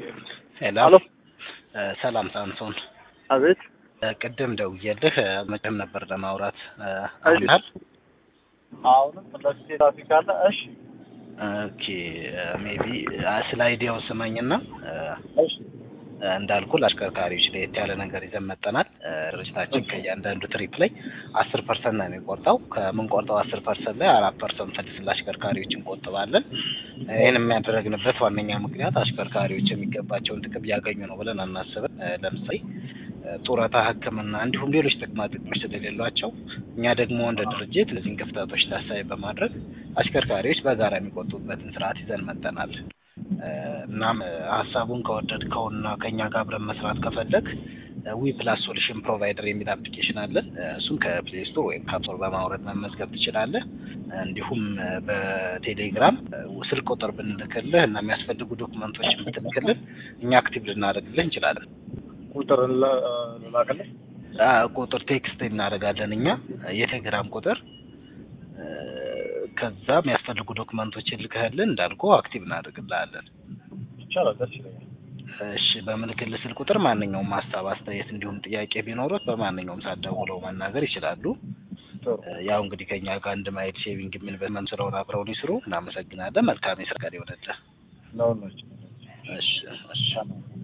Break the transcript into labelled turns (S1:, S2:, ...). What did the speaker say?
S1: ሄሎ
S2: አሎ
S1: ሰላም ሳምሶን
S2: አቤት
S1: ቅድም ደውዬልህ መቼም ነበር ለማውራት
S2: እሺ።
S1: አሁናል
S2: አሁንም ለዚህ ትራፊክ አለ እሺ
S1: ኦኬ ሜቢ ስለ አይዲያው ስመኝና
S2: እሺ
S1: እንዳልኩ ለአሽከርካሪዎች ለየት ያለ ነገር ይዘን መጠናል። ድርጅታችን ከእያንዳንዱ ትሪፕ ላይ አስር ፐርሰንት ነው የሚቆርጠው። ከምንቆርጠው አስር ፐርሰንት ላይ አራት ፐርሰንት መልስ ለአሽከርካሪዎች እንቆጥባለን። ይህን የሚያደረግንበት ዋነኛ ምክንያት አሽከርካሪዎች የሚገባቸውን ጥቅም እያገኙ ነው ብለን አናስብም። ለምሳሌ ጡረታ፣ ሕክምና እንዲሁም ሌሎች ጥቅማ ጥቅሞች ስለሌሏቸው እኛ ደግሞ እንደ ድርጅት እነዚህን ክፍተቶች ታሳቢ በማድረግ አሽከርካሪዎች በጋራ የሚቆጡበትን ስርዓት ይዘን መጠናል። እናም ሀሳቡን ከወደድከውና ከእኛ ጋር አብረን መስራት ከፈለግ ዊ ፕላስ ሶሉሽን ፕሮቫይደር የሚል አፕሊኬሽን አለን። እሱን ከፕሌይ ስቶር ወይም ከአፕስቶር በማውረድ መመዝገብ ትችላለህ። እንዲሁም በቴሌግራም ስልክ ቁጥር ብንልክልህ እና የሚያስፈልጉ ዶክመንቶችን ብትልክልን እኛ አክቲቭ ልናደርግልህ እንችላለን።
S2: ቁጥር ልላክልህ
S1: አ፣ ቁጥር ቴክስት እናደርጋለን እኛ የቴሌግራም ቁጥር ከዛ የሚያስፈልጉ ዶክመንቶችን ልክህልን እንዳልኩ አክቲቭ እናደርግልሃለን።
S2: ይቻላል ደስ ይለኛል
S1: እሺ በምልክልህ ስልክ ቁጥር ማንኛውም ሀሳብ፣ አስተያየት እንዲሁም ጥያቄ ቢኖሩት በማንኛውም ሰዓት ደውለው መናገር ይችላሉ።
S2: ጥሩ
S1: ያው እንግዲህ ከኛ ጋር አንድ ማይል ሼቪንግ የሚል በመም ስለሆነ አብረውን ይስሩ። እናመሰግናለን። መልካም የስራ ቀን ይሆንልህ።
S2: ለሁላችን
S1: እሺ እሺ
S2: ይቻላል